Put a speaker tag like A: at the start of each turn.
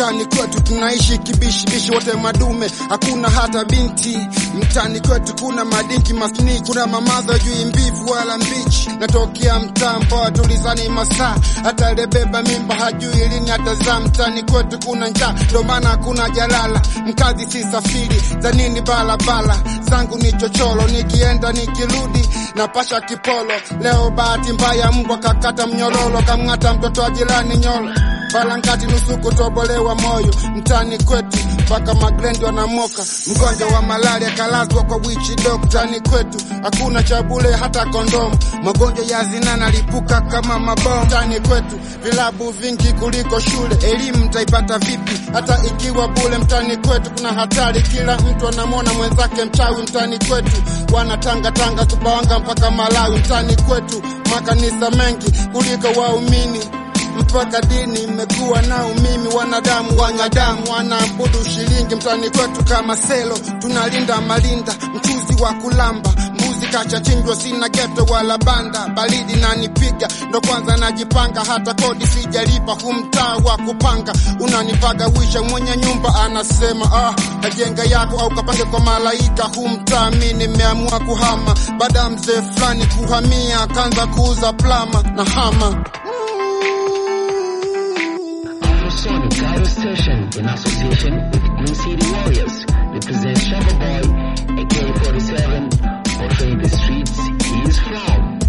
A: mtani kwetu tunaishi kibishibishi, wote madume, hakuna hata binti. Mtani kwetu kuna madinki maskini, kuna mamaza juu mbivu wala mbichi. Natokea mtaa mpoa tulizani masaa, hata alibeba mimba hajui lini atazaa. Mtani kwetu kuna njaa, ndo maana hakuna jalala. Mkazi si safiri za nini, balabala zangu ni chocholo, nikienda nikirudi napasha kipolo. Leo bahati mbaya, mbwa kakata mnyororo, kamng'ata mtoto wa jirani nyolo Balangati nusu kutobolewa moyo mtani kwetu, mpaka magrendi wanamoka. Mgonjwa wa malaria kalazwa kwa wichi doktani kwetu, hakuna cha bure hata kondomu. Magonjwa ya zinaa nalipuka kama mabomu mtani kwetu, vilabu vingi kuliko shule. Elimu mtaipata vipi hata ikiwa bure? Mtani kwetu kuna hatari, kila mtu anamwona mwenzake mchawi. Mtani kwetu wanatanga tanga Sumbawanga mpaka Malawi. Mtani kwetu makanisa mengi kuliko waumini mpaka dini imekuwa nao mimi wanadamu wanyadamu wanaabudu shilingi mtani kwetu kama selo tunalinda malinda mchuzi wa kulamba mbuzi kachachinjwa sina geto wala banda baridi nanipiga ndo kwanza najipanga hata kodi sijalipa humtaa wa kupanga unanipaga wisha mwenye nyumba anasema ah, kajenga yako au kapange kwa malaika humtaa mi nimeamua kuhama baada ya mzee fulani kuhamia akaanza kuuza plama na hama
B: Afro Sonic Cairo Station in association with Green City Warriors represents Shabba Boy, AK-47, portraying the streets he is from.